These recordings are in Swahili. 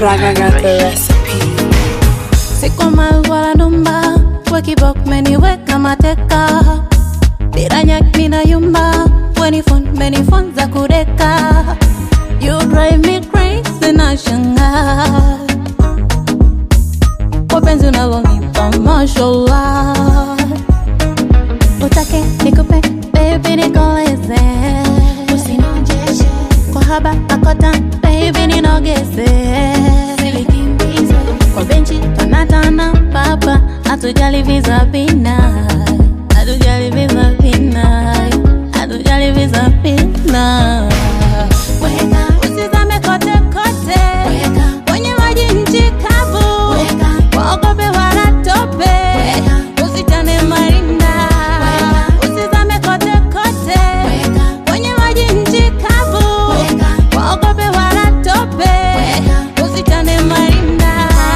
Raga got the recipe. Siko mal wala numba Wakibok meniweka mateka Bila nyak mina yumba Wenifon menifonza kudeka You drive me crazy na shanga Wapenzi unavonipa mashallah Utake nikupe baby nikoleze Usinojeshe Kwa haba akota baby ninogeze Silikimbize Kwa benchi tunatana papa Hatujali visa vina Hatujali visa vina Hatujali visa vina Weka Usizame kote kote Weka Kwenye maji nchi kavu Weka Waogope wala tope Weka Usitane marinda Weka Usizame kote kote Weka Kwenye maji nchi kavu Weka Waogope wala tope Weka Usitane marinda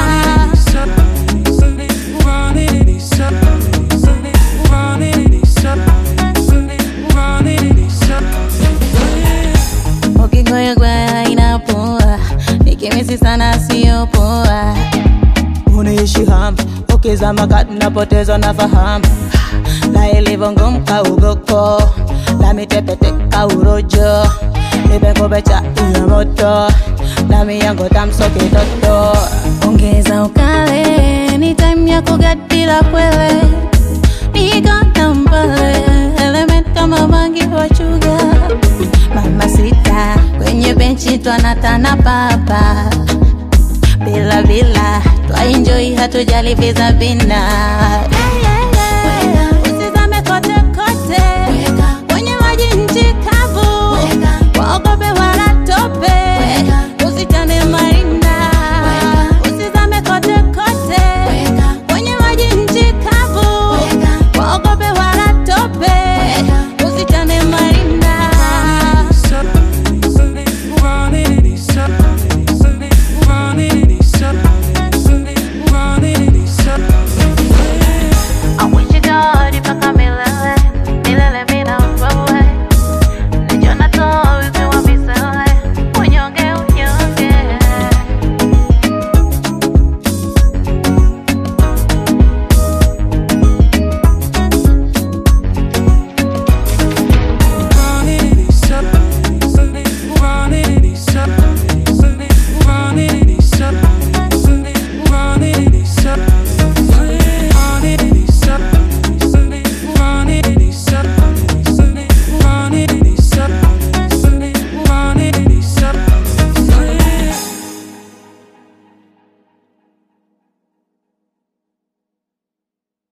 Ukigoyogwa inapoa Nikimisi sana sio poa unaishi ham ukizama kati napoteza nafahamu na ilivyo ngumu kaugoko na mitepeteka urojo ibekobecha iya moto na miyango tamsokitoto Ongeza ukale Ni time ya kugadila kwele Niko tambale Element kama bangi wa chuga Mama sita Kwenye benchi twanatana papa Bila bila Twa enjoy hatujali visa vina yeah, yeah.